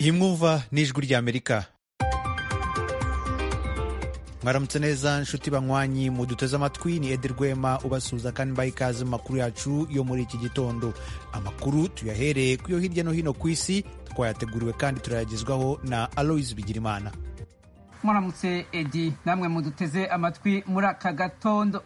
iyi mwumva ni ijwi ry'amerika mwaramutse neza nshuti banywanyi muduteze amatwi ni edi rwema ubasuhuza kandi mbaha ikaze mu makuru yacu yo muri iki gitondo amakuru tuyahereye ku yo hirya no hino ku isi twayateguriwe kandi turayagezwaho na aloise bigirimana muramutse edi namwe muduteze amatwi muri aka gatondo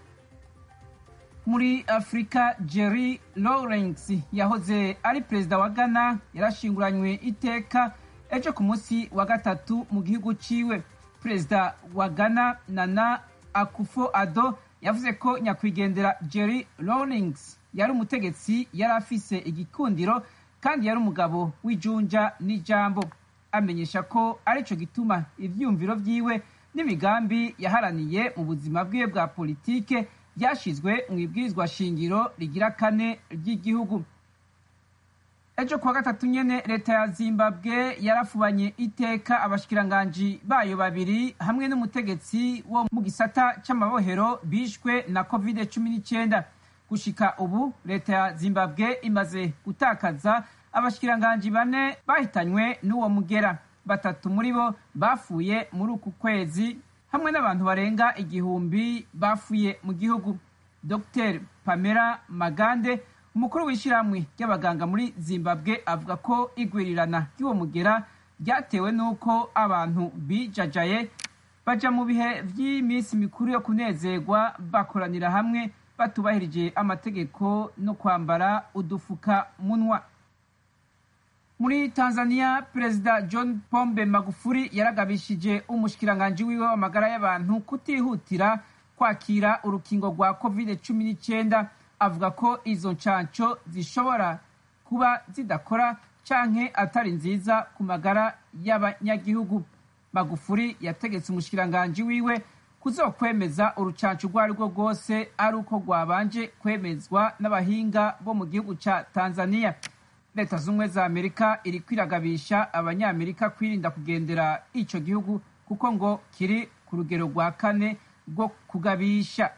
muri afurika jerry lawrence yahoze ari perezida wa ghana yarashinguranywe iteka ejo ku munsi wa gatatu mu gihugu ciwe perezida wa ghana nana akufo ado yavuze ko nyakwigendera jerry lawrence yari umutegetsi yari afise igikundiro kandi yari umugabo w'ijunja n'ijambo amenyesha ko arico gituma ivyumviro vyiwe n'imigambi yaharaniye mu buzima bwiwe bwa politike byashyizwe mu ibwirizwa shingiro rigira kane ry'igihugu ejo kuwa gatatu nyene leta ya zimbabwe yarafubanye iteka abashikiranganji bayo babiri hamwe n'umutegetsi wo mu gisata c'amabohero bishwe na covid cumi n'icyenda gushika ubu leta ya zimbabwe imaze gutakaza abashikiranganji bane bahitanywe n'uwo mugera batatu muri bo bafuye muri uku kwezi hamwe n'abantu barenga igihumbi bafuye mu gihugu dr pamela magande umukuru w'ishyirahamwe ry'abaganga muri zimbabwe avuga ko igwirirana ry'uwo mugera ryatewe n'uko abantu bijajaye baja mu bihe vy'iminsi mikuru yo kunezerwa bakoranira hamwe batubahirije amategeko no kwambara udufuka munwa muri tanzania perezida john pombe magufuri yaragabishije umushikiranganji wiwe w'amagara y'abantu kutihutira kwakira urukingo rwa covid cumi n'icyenda avuga ko izo ncanco zishobora kuba zidakora canke atari nziza ku magara y'abanyagihugu magufuri yategetse umushikiranganji wiwe kuzokwemeza urucanco urwo ari rwo rwose ari uko rwabanje kwemezwa n'abahinga bo mu gihugu ca tanzania leta z'ubumwe za amerika iri kwiragabisha abanyamerika kwirinda kugendera ico gihugu kuko ngo kiri ku rugero rwa kane rwo kugabisha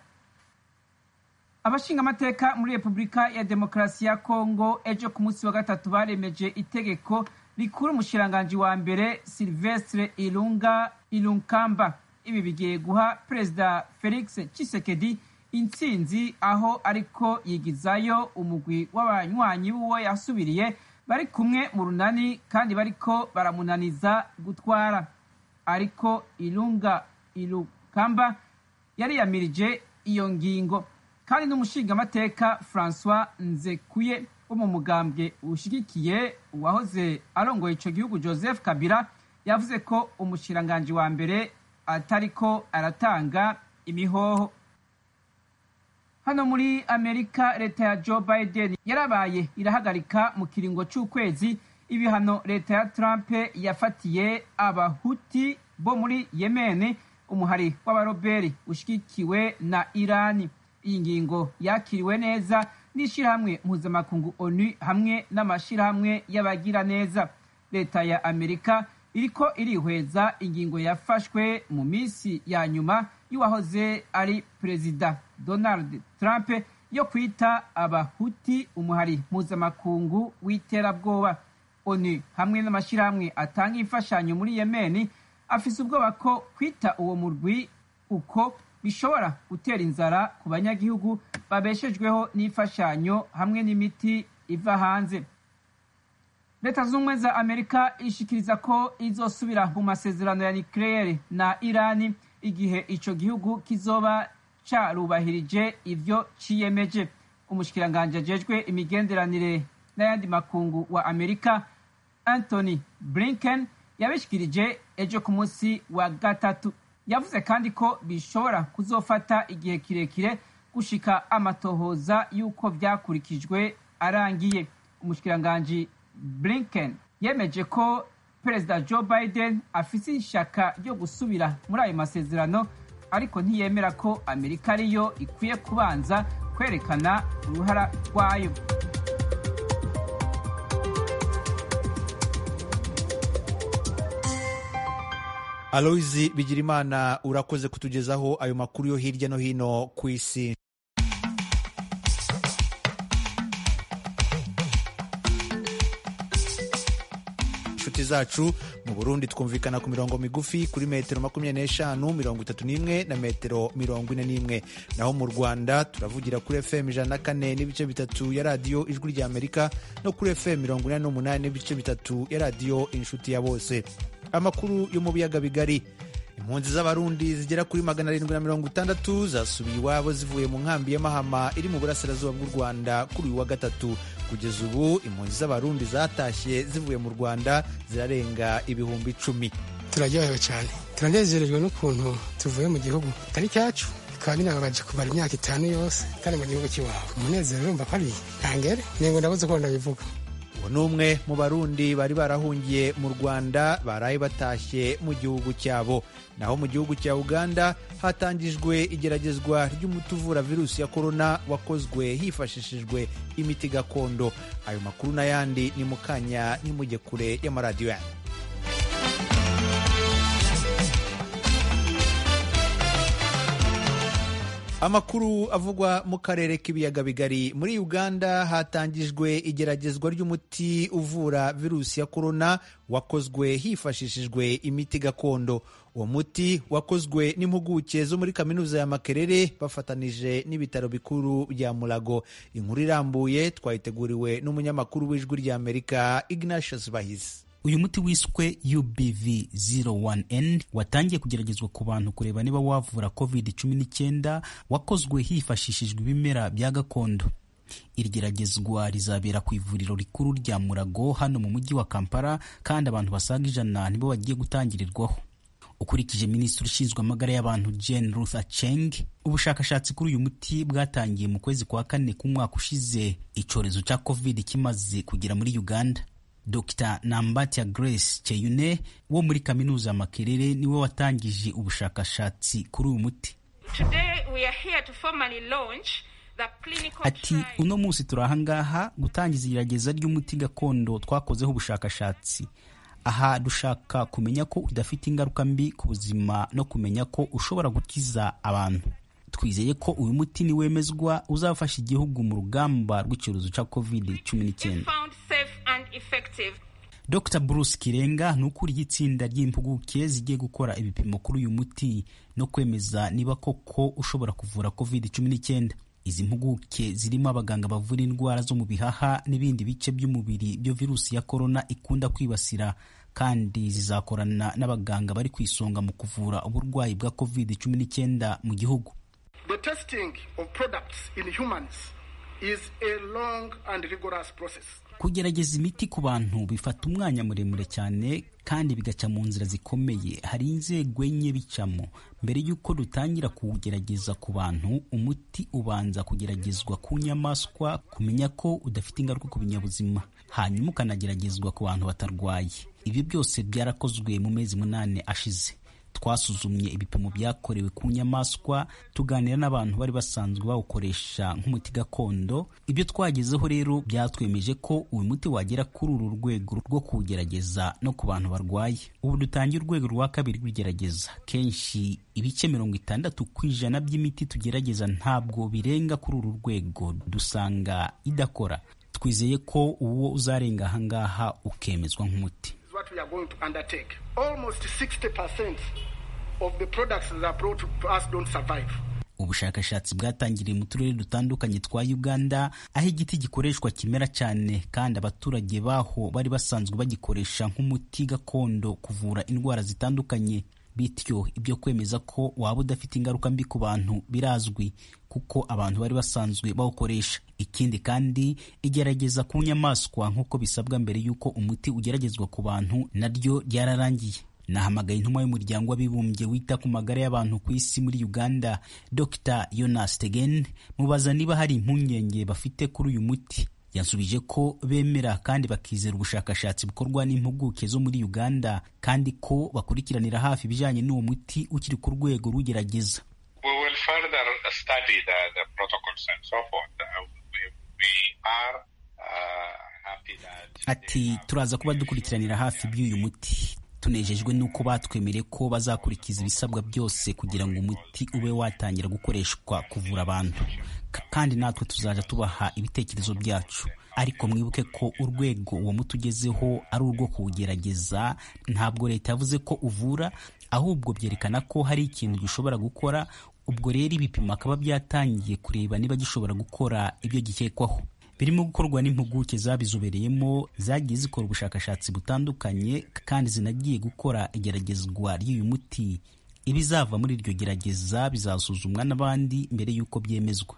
abashingamateka muri repubulika ya demokarasi ya kongo ejo ku munsi wa gatatu baremeje itegeko rikura umushiranganji wa mbere silvestre ilunga ilunkamba ibi bigiye guha perezida felix chisekedi intsinzi aho ariko yigizayo umugwi w'abanywanyi b'uwo yasubiriye bari kumwe mu runani kandi bariko baramunaniza gutwara ariko ilunga ilukamba yariyamirije iyo ngingo kandi n'umushingamateka francois nzekuye wo mu mugambwe ushigikiye uwahoze arongoye ico gihugu joseph kabila yavuze ko umushiranganji wa mbere atariko aratanga imihoho hano muri amerika leta ya joe biden yarabaye irahagarika mu kiringo c'ukwezi ibihano leta ya trump yafatiye abahuti bo muri yemeni umuhari w'abaroberi ushigikiwe na irani iyi ngingo yakiriwe neza n'ishirahamwe mpuzamakungu onu hamwe n'amashirahamwe y'abagira neza leta ya amerika iriko irihweza ingingo yafashwe mu minsi ya nyuma y'uwahoze ari perezida donald trump yo kwita abahuti umuhari mpuzamakungu w'iterabwoba onu hamwe n'amashirahamwe atanga imfashanyo muri yemeni afise ubwoba ko kwita uwo murwi uko bishobora gutera inzara ku banyagihugu babeshejweho n'imfashanyo hamwe n'imiti iva hanze leta z'ubumwe za amerika ishikiriza ko izosubira mu masezerano ya nucleaire na irani igihe ico gihugu kizoba carubahirije ivyo ciyemeje umushikiranganji ajejwe imigenderanire n'ayandi makungu wa amerika anthony blinken yabishikirije ejo ku munsi wa gatatu yavuze kandi ko bishobora kuzofata igihe kirekire gushika amatohoza y'uko vyakurikijwe arangiye umushikiranganji blinken yemeje ko perezida joe biden afise ishaka ryo gusubira muri ayo masezerano ariko ntiyemera ko amerika ariyo ikwiye kubanza kwerekana uruhara rwayo aloyizi bigirimana urakoze kutugezaho ayo makuru yo hirya no hino ku isi inshuti nshuti zacu mu burundi twumvikana ku mirongo migufi kuri metero makumyabiri n'eshanu mirongo itatu n'imwe na metero mirongo ine n'imwe naho mu rwanda turavugira kuri fm ijana na kane n'ibice bitatu ya radiyo ijwi rya amerika no kuri fm mirongo inani n'umunani n'ibice bitatu ya radiyo inshuti ya bose amakuru yo mu biyaga bigari impunzi z'abarundi zigera kuri magana arindwi na mirongo itandatu zasubiye iwabo zivuye mu nkambi ya mahama iri mu burasirazuba bw'u rwanda kuri uyu wa gatatu kugeza ubu impunzi z'abarundi zatashye zivuye mu rwanda zirarenga ibihumbi icumi turaryohewe cyane turanezerejwe n'ukuntu tuvuye mu gihugu kitari cyacu bikaba binababaje kumara imyaka itanu yose kandi mu gihugu cy'iwabo umunezero urumva ko ari ntangere ningo ndabuze uko ndabivuga uwo ni umwe mu barundi bari barahungiye mu rwanda baraye batashye mu gihugu cyabo naho mu gihugu cya uganda hatangijwe igeragezwa ry'umuti uvura virusi ya korona wakozwe hifashishijwe imiti gakondo ayo makuru n'ayandi ni mu kanya nimujye kure y'amaradiyo yanyu amakuru avugwa mu karere k'ibiyaga bigari muri uganda hatangijwe igeragezwa ry'umuti uvura virusi ya korona wakozwe hifashishijwe imiti gakondo uwo muti wakozwe n'impuguke zo muri kaminuza ya makerere bafatanije n'ibitaro bikuru bya murago inkuru irambuye twayiteguriwe n'umunyamakuru w'ijwi rya amerika ignatius bahizi uyu muti wiswe ubv 01n watangiye kugeragezwa ku bantu kureba niba wavura covid 19 wakozwe hifashishijwe ibimera bya gakondo iri geragezwa rizabera ku ivuriro rikuru rya murago hano mu mujyi wa kampala kandi abantu basaga ijana nibo bagiye gutangirirwaho ukurikije minisitiri ushinzwe amagara y'abantu jane ruth acheng ubushakashatsi kuri uyu muti bwatangiye mu kwezi kwa kane k'umwaka ushize icyorezo cya covid kimaze kugera muri uganda dr nambatya grace cheyune wo muri kaminuza ya makerere niwe watangije ubushakashatsi kuri uyu muti ati uno munsi turi ahangaha gutangiza igerageza ry'umuti gakondo twakozeho ubushakashatsi aha dushaka kumenya ko udafite ingaruka mbi ku buzima no kumenya ko ushobora gukiza abantu twizeye ko uyu muti niwemezwa uzafasha igihugu mu rugamba rw'icyorezo cya covid 19 dr bruce kirenga ni ukuriye itsinda ry'impuguke zigiye gukora ibipimo kuri uyu muti no kwemeza niba koko ushobora kuvura covid 19 izi mpuguke zirimo abaganga bavura indwara zo mu bihaha n'ibindi bice by'umubiri byo virusi ya korona ikunda kwibasira kandi zizakorana n'abaganga bari ku isonga mu kuvura uburwayi bwa covid 19 mu gihugu The testing of products in humans is a long and rigorous process. kugerageza imiti ku bantu bifata umwanya muremure cyane kandi bigaca mu nzira zikomeye hari inzego enye bicamo mbere y'uko dutangira kuwugerageza ku bantu umuti ubanza kugeragezwa ku nyamaswa kumenya ko udafite ingaruka ku binyabuzima hanyuma ukanageragezwa ku bantu batarwaye ibyo byose byarakozwe mu mezi munani ashize twasuzumye ibipimo byakorewe ku nyamaswa tuganira n'abantu bari basanzwe bawukoresha nk'umuti gakondo ibyo twagezeho rero byatwemeje ko uyu muti wagera kuri uru rwego rwo kuwugerageza no ku bantu barwaye ubu dutangiye urwego rwa kabiri rw'igerageza kenshi ibice mirongo itandatu ku ijana by'imiti tugerageza ntabwo birenga kuri uru rwego dusanga idakora twizeye ko uwo uzarenga ahangaha ukemezwa nk'umuti what we are going to undertake. Almost 60% of the products that are brought to us don't survive. ubushakashatsi bwatangiriye mu turere dutandukanye twa uganda aho igiti gikoreshwa kimera cyane kandi abaturage baho bari basanzwe bagikoresha nk'umuti gakondo kuvura indwara zitandukanye bityo ibyo kwemeza ko waba udafite ingaruka mbi ku bantu birazwi kuko abantu bari basanzwe bawukoresha ikindi kandi igerageza ku nyamaswa nk'uko bisabwa mbere y'uko umuti ugeragezwa ku bantu naryo ryararangiye nahamagaye intumwa y'umuryango w'abibumbye wita ku magara y'abantu ku isi muri uganda dr yonas tegen mubaza niba hari impungenge bafite kuri uyu muti yansubije ko bemera kandi bakizera ubushakashatsi bukorwa n'impuguke zo muri uganda kandi ko bakurikiranira hafi ibijyanye n'uwo muti ukiri ku rwego rugerageza We will further study the, the protocols and so forth. Uh, we, we are uh, happy that ati turaza kuba dukurikiranira hafi by'uyu muti tunejejwe n'uko batwemereye ko bazakurikiza ibisabwa byose kugira ngo umuti ube watangira gukoreshwa kuvura abantu K- kandi natwe tuzaja tubaha ibitekerezo byacu ariko mwibuke ko urwego uwo muti ugezeho ari urwo kuwugerageza ntabwo leta yavuze ko uvura ahubwo byerekana ko hari ikintu gishobora gukora ubwo rero ibipimo akaba byatangiye kureba niba gishobora gukora ibyo gikekwaho birimo gukorwa n'impuguke zabizobereyemo zagiye zikora ubushakashatsi butandukanye kandi zinagiye gukora igeragezwa ry'uyu muti ibizava muri iryo gerageza bizasuzumwa n'abandi mbere y'uko byemezwa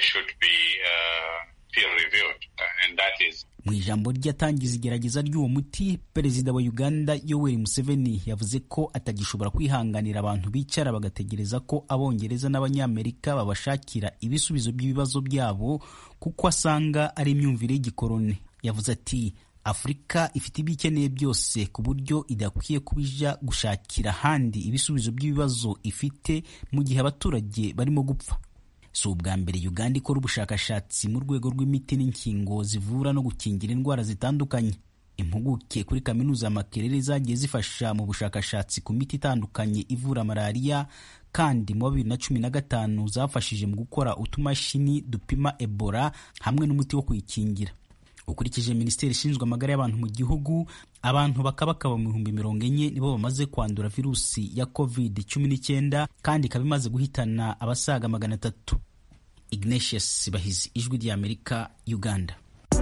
mu ijambo rye atangiza igerageza ry'uwo muti perezida wa uganda yoweri museveni yavuze ko atagishobora kwihanganira abantu bicara bagategereza ko abongereza n'abanyamerika babashakira ibisubizo by'ibibazo byabo kuko asanga ari imyumvire y'igikoroni yavuze ati afurika ifite ibyo ikeneye byose ku buryo idakwiye kubija gushakira ahandi ibisubizo by'ibibazo ifite mu gihe abaturage barimo gupfa si ubwa mbere uganda ikora ubushakashatsi mu rwego rw'imiti n'inkingo zivura no gukingira indwara zitandukanye impuguke kuri kaminuza ya makerere zagiye zifasha mu bushakashatsi ku miti itandukanye ivura malariya kandi mu wa bibiri na cumi na gatanu zafashije mu gukora utumashini dupima ebola hamwe n'umuti wo kuyikingira ukurikije minisiteri ishinzwe amagara y'abantu mu gihugu abantu bakabakaba mu bihumbi mirongo enye nibo bamaze kwandura virusi ya covid cumi n'icyenda kandi ikaba imaze guhitana abasaga magana atatu ignatius bahizi ijwi ry'amerika uganda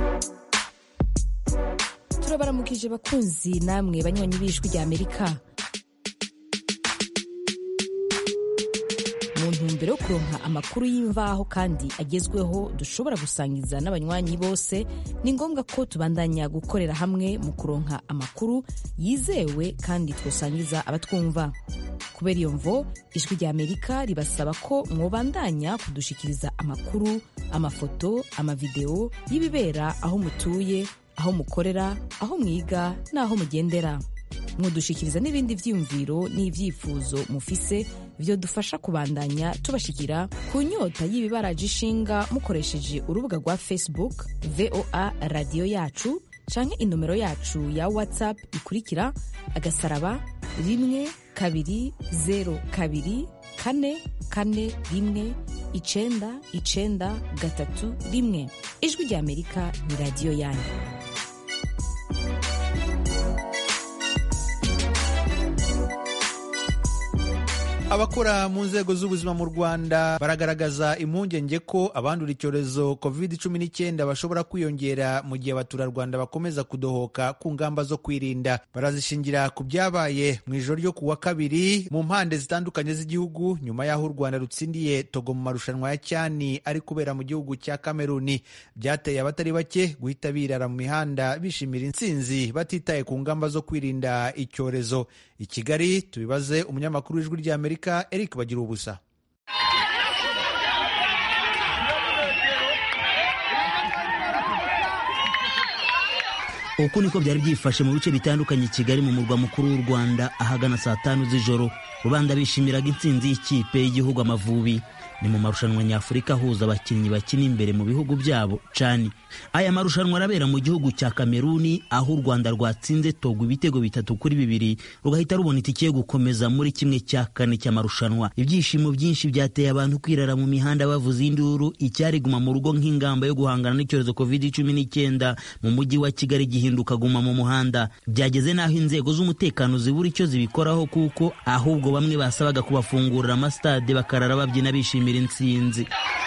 turabaramukije bakunzi namwe banywanyi b'ijwi ry'amerika mu ntumbero yo kuronka amakuru y'imvaho kandi agezweho dushobora gusangiza n'abanywanyi bose ni ngombwa ko tubandanya gukorera hamwe mu kuronka amakuru yizewe kandi twosangiza abatwumva kubera iyo mvo ijwi ry'amerika ribasaba ko mwobandanya kudushikiriza amakuru amafoto amavideo y'ibibera aho mutuye aho mukorera aho mwiga n'aho mugendera mudushikiriza n'ibindi vyiyumviro n'ivyifuzo mufise vyo dufasha kubandanya tubashikira ku nyota y'ibibaraje ishinga mukoresheje urubuga rwa facebook voa radiyo yacu canke inomero yacu ya whatsapp ikurikira agasaraba rimwe kabiri zero kabiri kane kane rimwe icenda icenda gatatu rimwe ijwi ry'amerika ni radiyo yanyu abakora mu nzego z'ubuzima mu rwanda baragaragaza impungenge ko abandura icyorezo covid cumi n'icyenda bashobora kwiyongera mu gihe abaturarwanda bakomeza kudohoka ku ngamba zo kwirinda barazishingira ku byabaye mu ijoro ryo ku wa kabiri mu mpande zitandukanye z'igihugu nyuma y'aho u rwanda rutsindiye togo mu marushanwa ya cyani ari kubera mu gihugu cya kameruni byateye abatari bake guhita birara mu mihanda bishimira intsinzi batitaye ku ngamba zo kwirinda icyorezo i kigali tubibaze umunyamakuru w'ijwi ry'amerika eric bagira ubusa uku niko byari byifashe mu bice bitandukanye i kigali mu murwa mukuru w'u rwanda ahagana saa tanu z'ijoro rubanda bishimiraga intsinzi y'ikipe y'igihugu amavubi ni mu marushanwa nyafurika ahuza abakinnyi bakina imbere mu bihugu byabo cani aya marushanwa arabera mu gihugu cya kameruni aho u rwanda rwatsinze togo ibitego bitatu kuri bibiri rugahita rubona itike yo gukomeza muri kimwe cya kane cy'amarushanwa ibyishimo byinshi byateye abantu kwirara mu mihanda bavuza induru icyari guma mu rugo nk'ingamba yo guhangana n'icyorezo covid cumi n'icyenda mu mujyi wa kigali gihinduka guma mu muhanda byageze n'aho inzego z'umutekano zibura icyo zibikoraho kuko ahubwo bamwe basabaga kubafungurira amasitade bakarara babyina bishimira intsinzi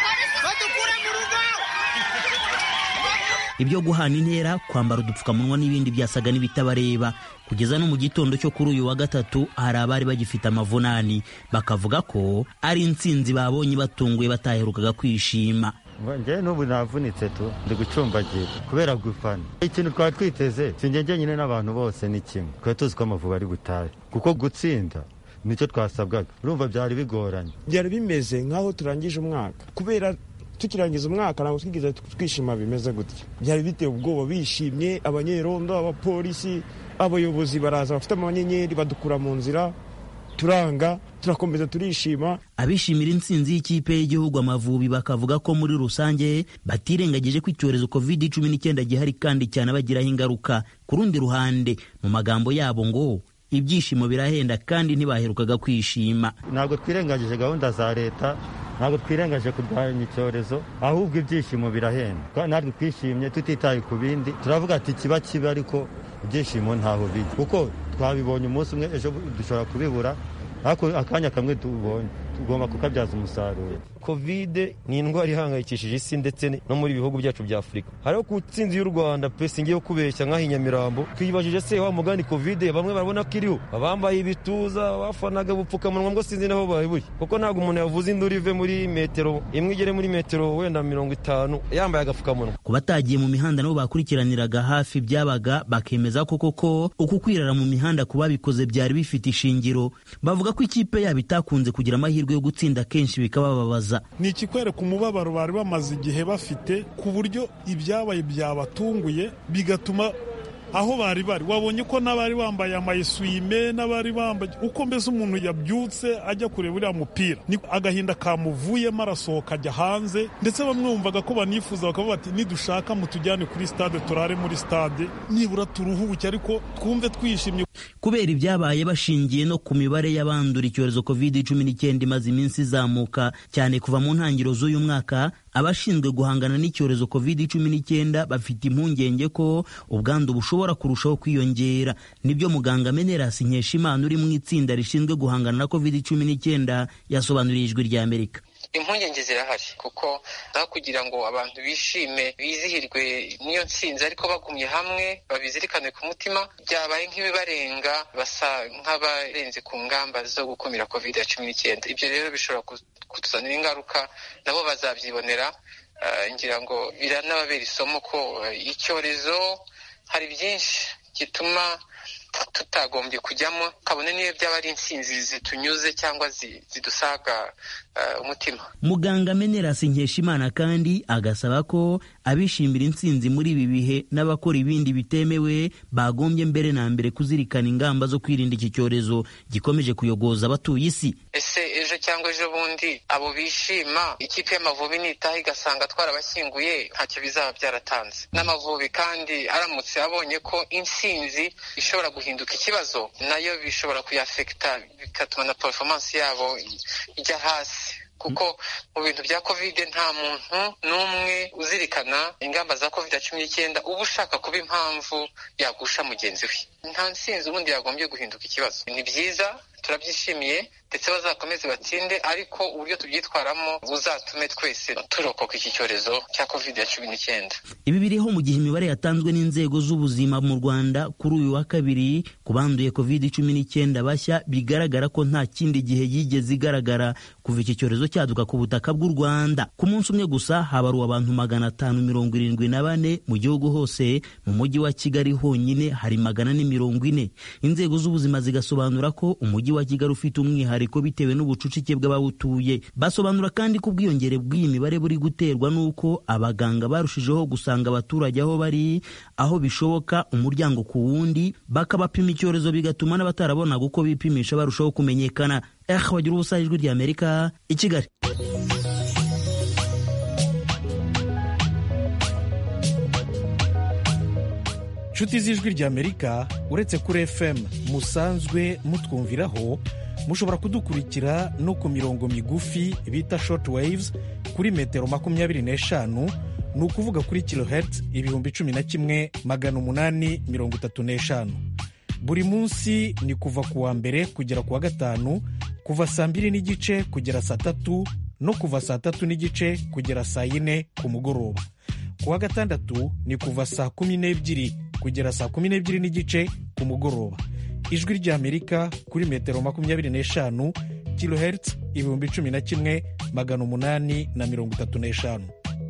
ibyo guhana intera kwambara udupfukamunwa n'ibindi byasaga n'ibitabareba kugeza no mu gitondo cyo kuri uyu wa gatatu hari abari bagifite amavunani bakavuga ko ari intsinzi babonye batunguye bataherukaga kwishima njyewe n'ubu navunitse tu ndi gucumbagira kubera gufana ikintu twari twiteze sinjye nyine n'abantu bose ni kimwe twari tuzi ko amavubi ari butahe kuko gutsinda nicyo twasabwaga urumva byari bigoranye byari bimeze nk'aho turangije umwaka kubera tukirangiza umwaka ntabwo twigeze twishima bimeze gutya byari biteye ubwoba bishimye abanyerondo abapolisi abayobozi baraza bafite amanyenyeri badukura mu nzira turanga turakomeza turishima abishimira intsinzi y'ikipe y'igihugu amavubi bakavuga ko muri rusange batirengagije ko icyorezo covid cumi n'icyenda gihari kandi cyane bagiraho ingaruka ku rundi ruhande mu magambo yabo ngo ibyishimo birahenda kandi ntibaherukaga kwishima ntabwo twirengagije gahunda za leta ntabwo twirengaje kurwanya icyorezo ahubwo ibyishimo birahenda natwe twishimye tutitaye ku bindi turavuga ati kiba kibi ariko ibyishimo ntaho bijya kuko twabibonye umunsi umwe ejo dushobora kubibura ariko akanya kamwe tubonye tugomba kukabyaza umusaruro kovide ni indwara ihangayikishije isi ndetse no muri bihugu byacu bya afurika hariho ku nsinzi y'u rwanda pe singiye kubeshya nk'aho inyamirambo twibajije se wa mugani kovide bamwe barabona ko iriho abambaye ibituza bafanaga ubupfukamunwa ngo sinzi naho babiburi kuko ntabwo umuntu yavuze induru ive muri metero imwe igere muri metero wenda mirongo itanu yambaye agapfukamunwa ku batagiye mu mihanda nabo bakurikiraniraga hafi byabaga bakemeza ko koko uku kwirara mu mihanda ku babikoze byari bifite ishingiro bavuga ko ikipe yabo itakunze kugira amahirwe yo gutsinda kenshi bikabababaza ni ikikwereka umubabaro bari bamaze igihe bafite ku buryo ibyabaye byabatunguye bigatuma aho bari bari wabonye ko n'abari bambaye amayeswime n'abari bambaye uko mbese umuntu yabyutse ajya kureba uriya mupira ni agahinda kamuvuyemo arasohoka ajya hanze ndetse bamwe bumvaga ko banifuza bakavuga bati nidushaka mutujyane kuri stade turare muri stade nibura turuhuke ariko twumve twishimye kubera ibyabaye bashingiye no ku mibare y'abandura icyorezo covid cumi n'icyenda imaze iminsi izamuka cyane kuva mu ntangiriro z'uyu mwaka abashinzwe guhangana n'icyorezo covid cumi n'icyenda bafite impungenge ko ubwandu bushobora kurushaho kwiyongera nibyo muganga menerasi nkeshimana uri mu itsinda rishinzwe guhangana na covid cumi n'icyenda yasobanuriye ijwi rya amerika impungenge zirahari kuko aho kugira ngo abantu bishime bizihirwe n'iyo nsinzi ariko bagumye hamwe babizirikane ku mutima byabaye nk'ibibarenga basa nk'abarenze ku ngamba zo gukumira covid cumi n'icyenda ibyo rero bishobora kutuzanira ingaruka nabo bazabyibonera ngira ngo biranababera isomo ko icyorezo hari byinshi gituma tutagombye kujyamo kabone niyo byaba ari insinzi zitunyuze cyangwa zidusaga umutima muganga menerasi nkeshimana kandi agasaba ko abishimira intsinzi muri ibi bihe n'abakora ibindi bitemewe bagombye mbere na mbere kuzirikana ingamba zo kwirinda iki cyorezo gikomeje kuyogoza abatuye isi ese ejo cyangwa ejo bundi abo bishima ikipe y'amavubi nitaha igasanga twarabashyinguye ntacyo bizaba byaratanze n'amavubi kandi aramutse abonye ko intsinzi ishobora guhinduka ikibazo nayo bishobora kuyafekita bigatuma na performance yabo ijya hasi kuko mu bintu bya kovide nta muntu n'umwe uzirikana ingamba za kovide cumi n'icyenda uba ushaka kuba impamvu yagusha mugenzi we nta nsinzi ubundi yagombye guhinduka ikibazo ni byiza turabyishimiye ndetse bazakomeze batsinde ariko uburyo tubyitwaramo buzatume twese turokoka iki cyorezo cya covid cumi n'icyenda ibi biriho mu gihe imibare yatanzwe n'inzego z'ubuzima mu rwanda kuri uyu wa kabiri ku banduye covid cumi n'icyenda bashya bigaragara ko nta kindi gihe yigeze igaragara kuva iki cyorezo cyaduka ku butaka bw'u rwanda ku munsi umwe gusa habaruwe abantu magana atanu mirongo irindwi na bane mu gihugu hose mu mujyi wa kigali honyine hari magana ane mirongo ine inzego z'ubuzima zigasobanura ko umujyi wa kigali ufite umwihariko bitewe n'ubucucike bw'abawutuye basobanura kandi ko ubwiyongere bw'iyi mibare buri guterwa n'uko abaganga barushijeho gusanga abaturage aho bari aho bishoboka umuryango ku wundi bakabapima icyorezo bigatuma n'abatarabonaga uko bipimisha barushaho kumenyekana eh bagira ubusa ijwi rya amerika i kigali inshuti z'ijwi ry'amerika uretse kuri fm musanzwe mutwumviraho mushobora kudukurikira no ku mirongo migufi bita short waves kuri metero makumyabiri n'eshanu ni ukuvuga kuri kilohertz ibihumbi cumi na kimwe magana umunani mirongo itatu n'eshanu buri munsi ni kuva ku wa mbere kugera ku wa gatanu kuva saa mbiri n'igice kugera saa tatu no kuva saa tatu n'igice kugera saa yine ku mugoroba ku wa gatandatu ni kuva saa kumi n'ebyiri kugera saa kumi n'ebyiri n'igice ku mugoroba ijwi ry'amerika kuri metero makumyabiri n'eshanu kilohertz ibihumbi cumi na kimwe magana umunani na mirongo itatu n'eshanu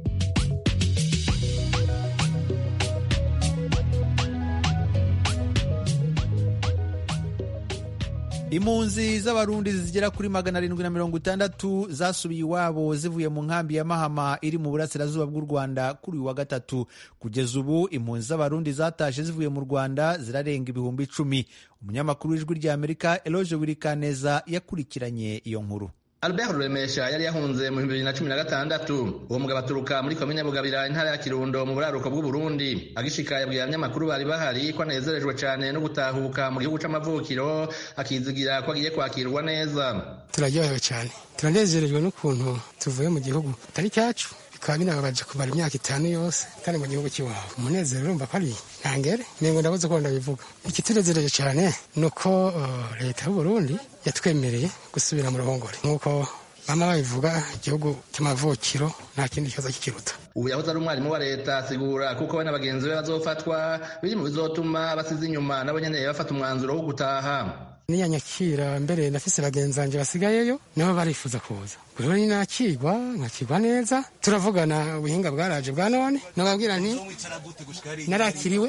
impunzi z'abarundi zigera kuri magana arindwi na mirongo itandatu zasubiye iwabo zivuye mu nkambi ya mahama iri mu burasirazuba bw'u rwanda kuri uyu wa gatatu kugeza ubu impunzi z'abarundi zatashe zivuye mu rwanda zirarenga ibihumbi icumi umunyamakuru w'ijwi ry'amerika eloge wirikaneza yakurikiranye iyo nkuru albert ruremesha yari yahunze mu bihumbi bibiri na cumi na gatandatu uwo mugabo aturuka muri komine bugabira intara ya kirundo mu buraruko bw'uburundi agishika yabwiye abanyamakuru bari bahari ko anezerejwe cane no gutahuka mu gihugu c'amavukiro akizigira ko agiye kwakirwa neza turaryohewe cyane turanezerejwe n'ukuntu tuvuye mu gihugu atari cyacu bikaba binababaje kumara imyaka itanu yose kandi mu gihugu cy'iwabo umunezero urumva ko ari ntangere ningo ndabuze ko ndabivuga ikitunezereje cyane ni uko uh, leta y'uburundi yatwemereye gusubira mu ruhongore nk'uko bama babivuga igihugu cy'amavukiro nta kindi kibazo kikiruta ubu yahoze ari umwarimu wa leta asigura kuko we na bagenzi be bazofatwa biri mu bizotuma basize inyuma nabo nyene bafata umwanzuro wo gutaha niyanyakira mbere nafise bagenzi banje basigayeyo nabo barifuza kuza rero ni nakigwa nkakigwa neza turavugana ubuhinga bwaraje bwa none nababwira nti narakiriwe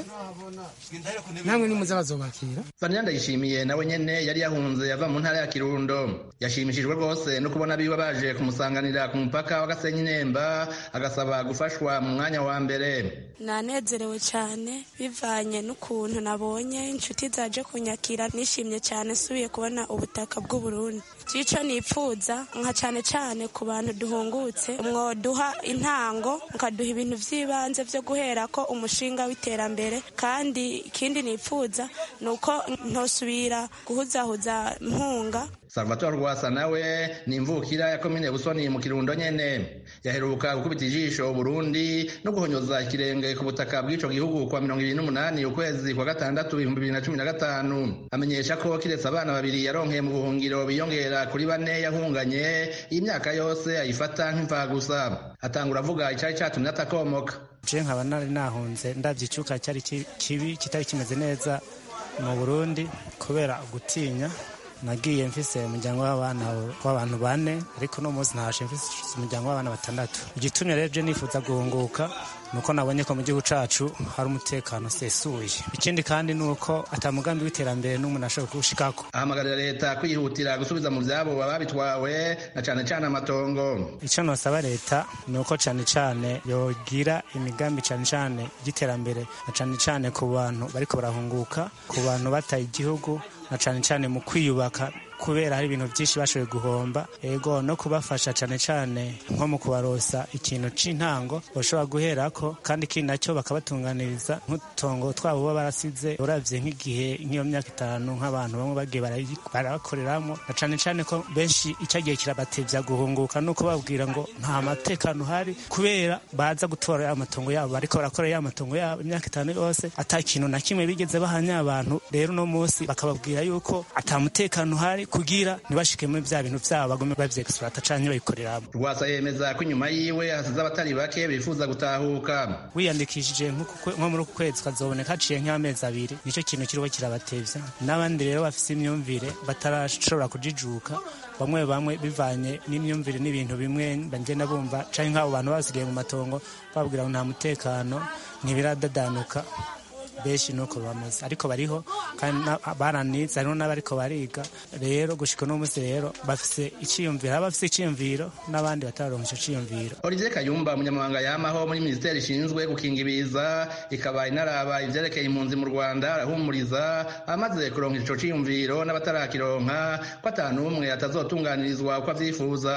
namwe nimuze bazobakira Vanilla Ndayishimiye nawe nyene yari yahunze yava mu ntara ya Kirundo yashimishijwe rwose no kubona biba baje kumusanganira ku mupaka wa Gasenyi Nemba agasaba gufashwa mu mwanya wa mbere nanezerewe cyane bivanye n'ukuntu nabonye inshuti zaje kunyakira nishimye cyane nsubiye kubona ubutaka bw'uburundi cyico nipfuza nka cyane cyane ku bantu duhungutse mwoduha intango mukaduha ibintu by'ibanze byo guhera ko umushinga w'iterambere kandi ikindi nipfuza ni uko ntosubira guhuzahuza mpunga Salvatore Rwasa nawe ni imvukira ya komine Busoni mu Kirundo nyene yaheruka gukubita ijisho Burundi no guhonyoza ikirenge ku butaka bw'ico gihugu kwa mirongo ibiri n'umunani ukwezi kwa gatandatu ibihumbi bibiri na cumi na gatanu amenyesha ko kiretse abana babiri yaronkeye mu buhungiro biyongera kuri bane yahunganye iyi myaka yose ayifata nk'imfagusa atangura avuga icari catumye atakomoka je nkaba nari nahunze ndavye icuka cyari kibi kitari kimeze neza mu Burundi kubera gutinya nagiye mfise umuryango w'abana w'abantu bane ariko uno munsi ntashe mfise umuryango w'abana batandatu igitumye rero je nifuza guhunguka nuko nabonye ko mu gihugu cacu hari umutekano usesuye ikindi kandi ni uko ata mugambi w'iterambere n'umuntu ashobora kuwushikako ahamagarira leta kwihutira gusubiza mu vyabo ababitwawe na cane cane amatongo ico nosaba leta ni uko cane cane yogira imigambi cane cane y'iterambere na cane cane ku bantu bariko barahunguka ku bantu bataye igihugu na cane cane mu kwiyubaka kubera hari ibintu byinshi bashoboye guhomba ego no kubafasha cyane cyane nko mu kubarosa ikintu c'intango bashobora guherako kandi ikindi nacyo bakabatunganiriza nk'utongo twabo baba barasize uravye nk'igihe nk'iyo myaka itanu nk'abantu bamwe bagiye barabakoreramo na cane cane ko benshi icyagiye kirabatevya guhunguka nuko babwira ngo nta matekano uhari kubera baza gutora ya matongo yabo bariko barakora ya matongo yabo imyaka itanu yose ata kintu na kimwe bigeze bahanya abantu rero uno munsi bakababwira yuko ata mutekano uhari kugira ntibashike muri vya bintu vyabo bagume bavyexploita canke babikoreramo rwasa yemeza ko inyuma yiwe hasize abatari bake bifuza gutahuka wiyandikishije nko muri uku kwezi kazoboneka haciye nk'amezi abiri nico kintu kiriho kirabatevya n'abandi rero bafise imyumvire batarashobora kujijuka bamwe bamwe bivanye n'imyumvire n'ibintu bimwe bagenda bumva canke nk'abo bantu basigaye mu matongo babwira ngo nta mutekano ntibiradadanuka benshi nuko bameze ariko bariho kandi baranize hariho n'abariko bariga rero gushika uno munsi rero bafise iciyumviro aba bafise iciyumviro n'abandi batararonka ico ciyumviro Olivier Kayumba umunyamabanga yamaho muri minisiteri ishinzwe gukinga ibiza ikaba inaraba ivyerekeye impunzi mu Rwanda arahumuriza amaze kuronka ico ciyumviro n'abatarakironka ko ata n'umwe atazotunganirizwa uko avyifuza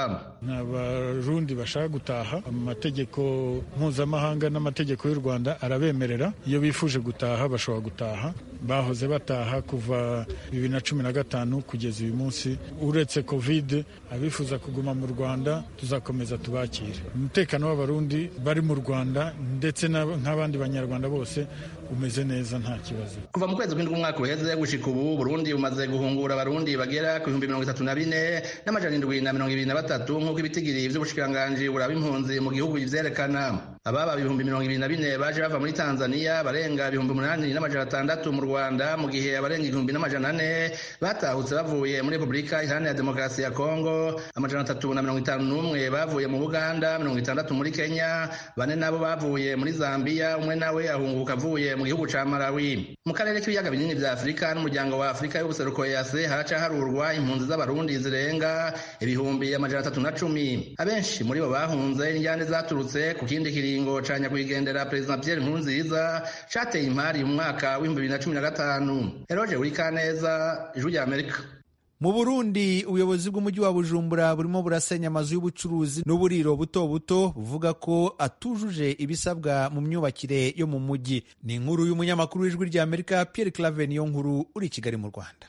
abarundi bashaka gutaha amategeko mpuzamahanga n'amategeko y'u Rwanda arabemerera iyo bifuje gutaha bashobora gutaha bahoze bataha kuva bibiri na cumi na gatanu kugeza uyu munsi uretse covid abifuza kuguma mu rwanda tuzakomeza tubakire umutekano w'abarundi bari mu rwanda ndetse nk'abandi banyarwanda bose umeze neza nta kibazo kuva mu kwezi kw'indwi umwaka uheze gushika ubu burundi bumaze guhungura abarundi bagera ku bihumbi mirongo itatu na bine n'amajana indwi na mirongo ibiri na batatu nk'uko ibitigiri vy'ubushikiranganji buraba impunzi mu gihugu bivyerekana ababa ibihumbi mirongo ibiri na bine baje bava muri tanzania barenga ibihumbi umunani n'amajana atandatu mu rwanda mu gihe abarenga igihumbi n'amajana ane batahutse bavuye muri repubulika iharanira demokarasi ya kongo amajana atatu na mirongo itanu n'umwe bavuye mu buganda mirongo itandatu muri kenya bane nabo bavuye muri zambiya umwe nawe ahunguka avuye mu gihugu ca malawi mu karere k'ibiyaga binini vya afurika n'umuryango wa afurika y'ubuseruko yase haraca harurwa impunzi z'abarundi zirenga ibihumbi amajana atatu na cumi abenshi muri bo bahunze injyane zaturutse ku kindi kiringo ca nyakwigendera perezida pierre nkurunziza cateye impari mu mwaka w'ibihumbi bibiri na cumi na gatanu eroje uri kaneza ijwi rya amerika mu burundi ubuyobozi bw'umujyi wa bujumbura burimo burasenya amazu y'ubucuruzi n'uburiro buto buto buvuga ko atujuje ibisabwa mu myubakire yo mu mujyi ni inkuru y'umunyamakuru w'ijwi rya amerika pierre clave niyo nkuru uri i kigali mu rwanda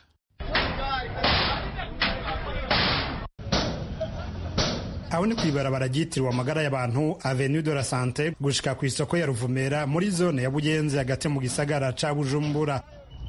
aho ni ku ibarabara ryitiriwe amagara y'abantu avenue de la sante gushika ku isoko ya ruvumera muri zone ya bugenzi hagati mu gisagara ca bujumbura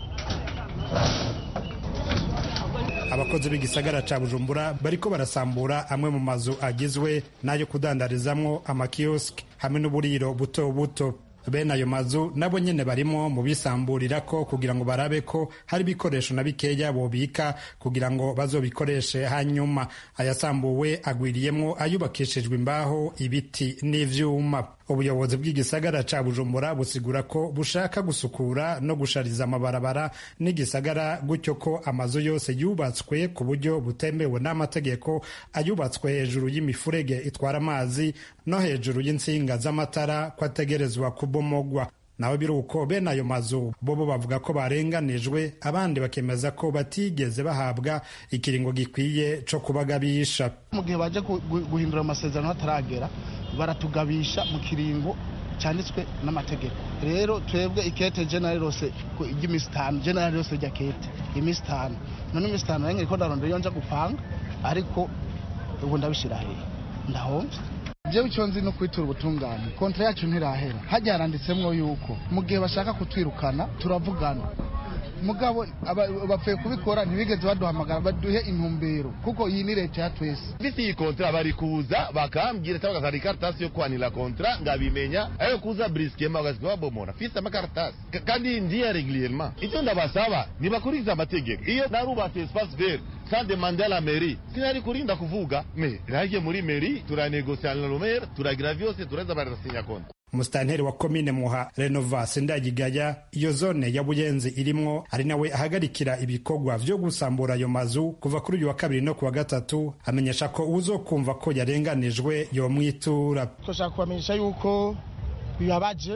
abakozi b'igisagara ca bujumbura bariko barasambura amwe mu mazu agizwe n'ayo kudandarizamwo amakioski hamwe n'uburiro buto buto bene ayo mazu nabo nyene barimo mu bisamburirako kugira ngo barabe ko hari ibikoresho na bikeya bobika kugira ngo bazobikoreshe hanyuma ayasambuwe agwiriyemwo ayubakishijwe imbaho ibiti n'ivyuma ubuyobozi bw'igisagara ca bujumbura busigura ko bushaka gusukura no gushariza amabarabara n'igisagara gutyo ko amazu yose yubatswe ku buryo butemewe n'amategeko ayubatswe hejuru y'imifurege itwara amazi no hejuru y'insinga z'amatara ko ategerezwa kubomogwa naho biri uko bene ayo mazu bobo bavuga ko barenganijwe abandi bakemeza ko batigeze bahabwa ikiringo gikwiye co kubagabisha mu gihe baje guhindura amasezerano hataragera baratugabisha mu kiringo cyanditswe n'amategeko rero twebwe ikete generali rose ry'iminsi itanu generali rose rya kete iminsi itanu none iminsi itanu nange ko ndarondera iyo nja gupanga ariko ubu ndabishyira hehe ndahomvye jewe icyo nzi no kwitura ubutungane kontra yacu ntirahera hajya haranditsemwo yuko mu gihe bashaka kutwirukana turavugana mugabo bapfuye kubikora ntibigeze baduhamagara baduhe intumbero kuko iyi ni leta ya twese mfise iyi kontra bari kuza bakambwira cyangwa bakazana ikaratasi yo kwanira kontra ngabimenya ayo kuza briskema bagasiga babomora mfise amakaratasi kandi ndiya regulierement icyo ndabasaba nibakurikiza amategeko iyo narubatse espace vert sans demander la mairie sinari kurinda kuvuga me nagiye muri mairie turanegosia na romere turagira vyose tureza barasinya kontra umusitanteri wa komine muha renovasi ndagigaya iyo zone ya buyenzi irimwo ari nawe ahagarikira ibikorwa vyo gusambura ayo mazu kuva kuri uyu wa kabiri no ku wa gatatu amenyesha ko uzokumva ko yarenganijwe yomwitura turashaka kubamenyesha yuko bibabaje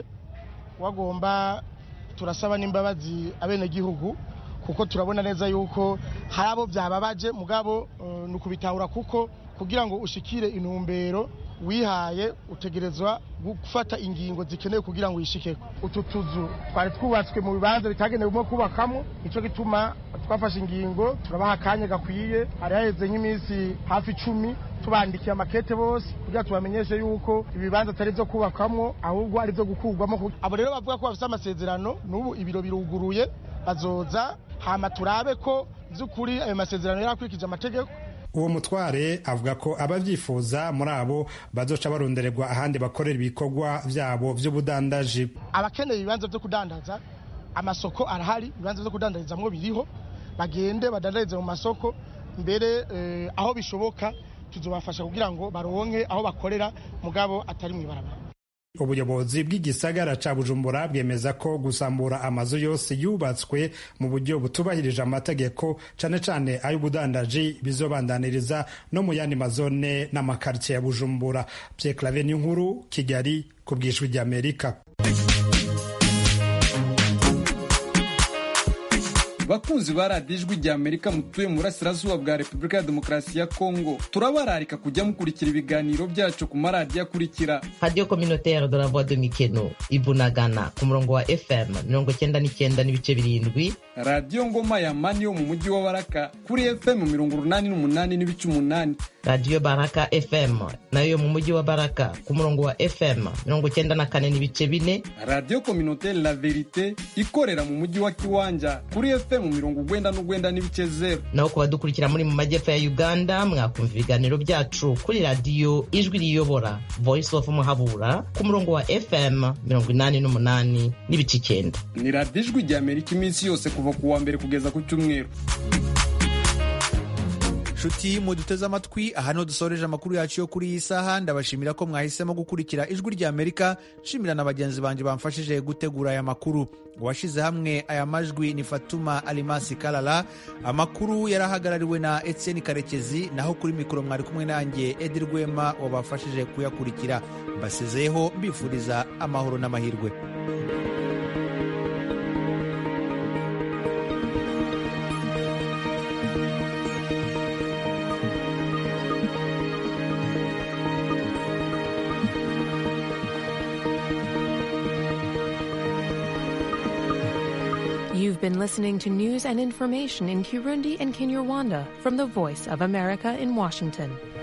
wagomba turasaba n'imbabazi abenegihugu kuko turabona neza yuko hari abo byababaje mugabo uh, ni ukubitahura kuko kugira ngo ushikire intumbero wihaye utegerezwa gufata ingingo zikenewe kugira ngo uyishikeko utu tuzu twari twubatswe mu bibanza bitagenewemo kubakamo nicyo gituma twafashe ingingo turabaha akanya gakwiye hari haheze nk'iminsi hafi icumi tubandikiye amakete bose kugira tubamenyeshe yuko ibibanza atari byo kubakwamo ahubwo ari byo gukurwamo abo rero bavuga ko bafite amasezerano n'ubu ibiro biruguruye bazoza hama turabe ko by'ukuri ayo masezerano yarakurikije amategeko uwo mutware avuga ko ababyifuza muri abo bazoca barondererwa ahandi bakorera ibikorwa byabo by'ubudandaji abakeneye ibibanza byo kudandaza amasoko arahari ibibanza byo kudandarizamwo biriho bagende badandarize mu masoko mbere eh, aho bishoboka tuzobafasha kugira ngo baronke aho bakorera mugabo atari mu ibarabara ubuyobozi bw'igisagara ca bujumbura bwemeza ko gusambura amazu yose yubatswe mu buryo butubahirije amategeko cane cane ay'ubudandaji bizobandaniriza no mu yandi mazone n'amakaritsiye ya bujumbura pierre clave nkuru kigali ku bwishwi ry'amerika bakunzi ba radiyo ijwi rya amerika mutuye mu burasirazuba bwa repubulika ya demokarasi ya kongo turabararika kujya mukurikira ibiganiro byacu ku maradiyo akurikira radiyo kominotere de la voix de mikeno ibunagana ku murongo wa fm mirongo cyenda n'icyenda n'ibice birindwi radiyo ngoma ya mani yo mu mujyi wa baraka kuri fm mirongo urunani n'umunani n'ibice umunani radiyo baraka fm nayo yo mu mujyi wa baraka ku murongo wa fm mirongo cyenda na kane n'ibice bine radiyo kominotere la verite ikorera mu mujyi wa kiwanja kuri fm mu mirongo ugwenda n'ugwenda n'ibice zero naho ku badukurikira muri mu majyepfo ya uganda mwakumva ibiganiro byacu kuri radiyo ijwi riyobora voice of muhabura ku murongo wa fm mirongo inani n'umunani n'ibice icyenda ni radiyo ijwi rya amerika iminsi yose kuva ku wa mbere kugeza ku cyumweru nshuti muduteze amatwi aha niho dusoreje amakuru yacu yo kuri iyi saha ndabashimira ko mwahisemo gukurikira ijwi rya amerika nshimira na bagenzi banjye bamfashije gutegura aya makuru uwashyize hamwe aya majwi ni fatuma alimasi karara amakuru yarahagarariwe na etienne karekezi naho kuri mikoro mwari kumwe nanjye edi rwema wabafashije kuyakurikira mbasezeyeho mbifuriza amahoro n'amahirwe You've been listening to news and information in Kirundi and Kinyarwanda from the Voice of America in Washington.